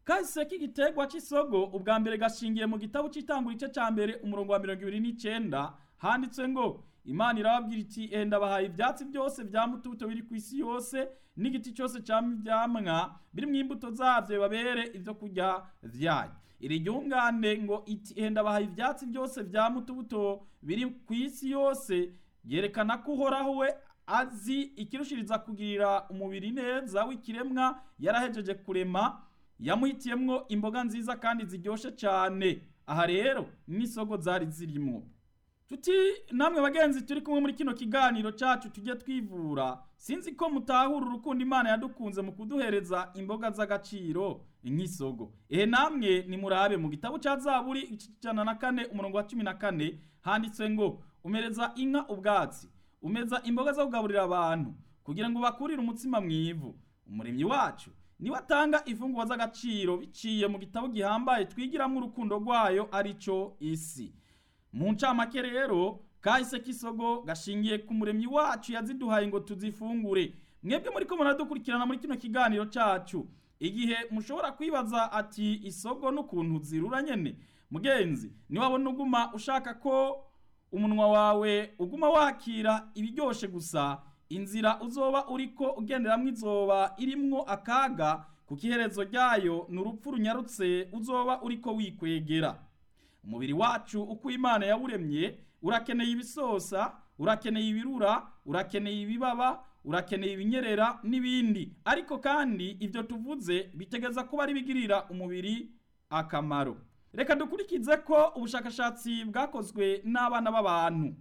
kahise k'igiterwa cy'isogo ubwa mbere gashingiye mu gitabo cy'itangura igice cya mbere umurongo wa mirongo ibiri n'icyenda handitse ngo imana irababwira iti enda bahaye ibyatsi byose bya mutubuto biri ku isi yose n'igiti cyose cy'ibyamwa biri mu imbuto zabyo bibabere ibyo kurya byayo iri ryungane ngo iti enda bahaye ibyatsi byose bya mutubuto biri ku isi yose yerekana ko uhoraho we azi ikirushiriza kugirira umubiri neza w'ikiremwa yarahejeje kurema yamuhitiyemwo imboga nziza kandi ziryoshe cyane aha rero n'isogo zari zirimo tuti namwe bagenzi turi kumwe muri kino kiganiro cyacu tujye twivura sinzi ko mutahura urukundo imana yadukunze mu kuduhereza imboga z'agaciro nk'isogo ehe namwe nimurabe mu gitabo cya zaburi ijana na kane umurongo wa cumi na kane handitse ngo umereza inka ubwatsi umeza imboga zo kugaburira abantu kugira ngo bakurire umutsima mu ivu umuremyi wacu niwe atanga imfungurwa z'agaciro biciye mu gitabo gihambaye twigiramo urukundo rwayo aricyo isi mu ncamake rero kahise k'isogo gashingiye ku muremyi wacu yaziduhaye ngo tuzifungure mwebwe muri ko muradukurikirana muri kino kiganiro cyacu igihe mushobora kwibaza ati isogo n'ukuntu zirura nyene mugenzi niwabona uguma ushaka ko umunwa wawe uguma wakira ibiryoshe gusa inzira uzoba uriko ugenderamwo izoba irimwo akaga kuko iherezo ryayo ni urupfu runyarutse uzoba uriko wikwegera umubiri wacu uko imana yawuremye urakeneye ibisosa urakeneye ibirura urakeneye ibibaba urakeneye ibinyerera n'ibindi ariko kandi ibyo tuvuze bitegeza kuba ari bigirira umubiri akamaro reka dukurikize ko ubushakashatsi bwakozwe n'abana b'abantu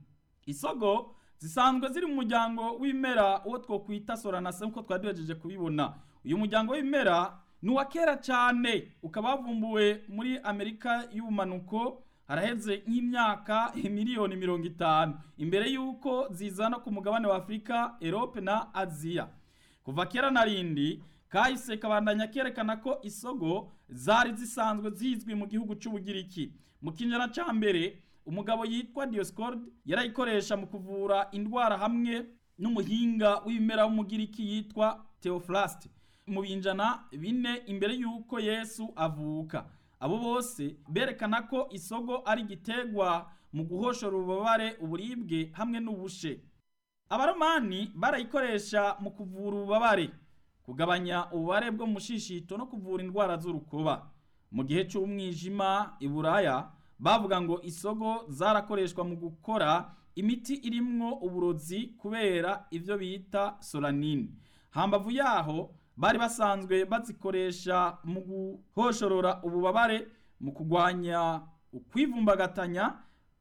isogo zisanzwe ziri mu muryango w'ibimera uwo twokwita soranase nk'uko twari duhejeje kubibona uyu muryango w'ibimera ni uwa kera cyane ukaba wavumbuwe muri amerika y'ubumanuko haraheze nk'imyaka miliyoni mirongo itanu imbere y'uko zizana ku mugabane wa afurika erope na aziya kuva kera na rindi kahise kabandanya kerekana ko isogo zari zisanzwe zizwi mu gihugu cy'ubugiriki mu kinyana cya mbere umugabo yitwa dioscord yarayikoresha mu kuvura indwara hamwe n'umuhinga w'ibimera w'umugiriki yitwa theophrast mu binjana bine imbere y'uko yesu avuka abo bose berekana ko isogo ari igiterwa mu guhoshora ububabare uburibwe hamwe n'ubushe abaromani barayikoresha mu kuvura ububabare kugabanya ububare bwo mu mushishito no kuvura indwara z'urukoba mu gihe cy'umwijima i buraya bavuga ngo isogo zarakoreshwa mu gukora imiti irimwo uburozi kubera ibyo bita solanine hambavu yaho bari basanzwe bazikoresha mu guhoshorora ububabare mu kurwanya ukwivumbagatanya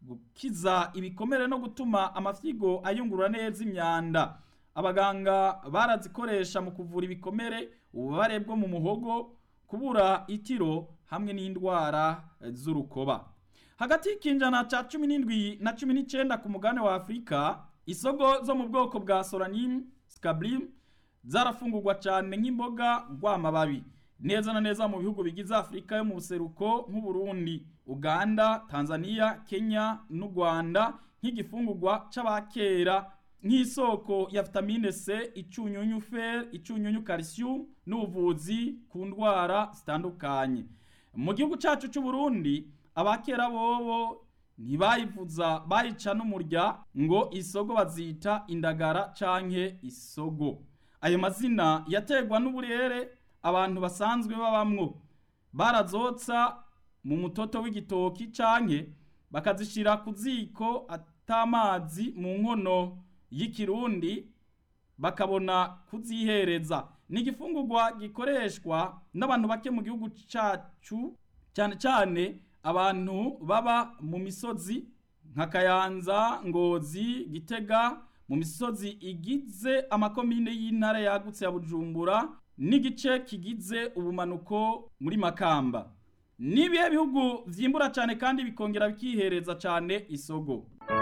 gukiza ibikomere no gutuma amafyigo ayungurura neza imyanda abaganga barazikoresha mu kuvura ibikomere ububabare bwo mu muhogo kubura itiro hamwe n'indwara z'urukoba hagati y'ikinjana cya cumi n'indwi na cumi n'icyenda ku mugabane wa afurika isogo zo mu bwoko bwa solanine scabrim zarafungurwa cyane nk'imboga rw'amababi neza na neza mu bihugu bigize afurika yo mu buseruko nk'uburundi uganda tanzania kenya n'u rwanda nk'igifungurwa c'abakera nk'isoko ya vitamine c icunyunyu fer icunyunyu calcium n'ubuvuzi ku ndwara zitandukanye mu gihugu cyacu c'uburundi abakera bobo ntibayivuza bayica n'umurya ngo isogo bazita indagara canke isogo ayo mazina yategwa n'uburere abantu basanzwe babamwo barazotsa mu mutoto w'igitoki canke bakazishira ku ziko atamazi mu nkono y'ikirundi bakabona kuzihereza ni igifungurwa gikoreshwa n'abantu bake mu gihugu cacu cyane cyane abantu baba mu misozi nka kayanza ngozi gitega mu misozi igize amakomine y'intara yagutse ya bujumbura n'igice kigize ubumanuko muri makamba n'ibihe bihugu vyimbura cyane kandi bikongera bikihereza cyane isogo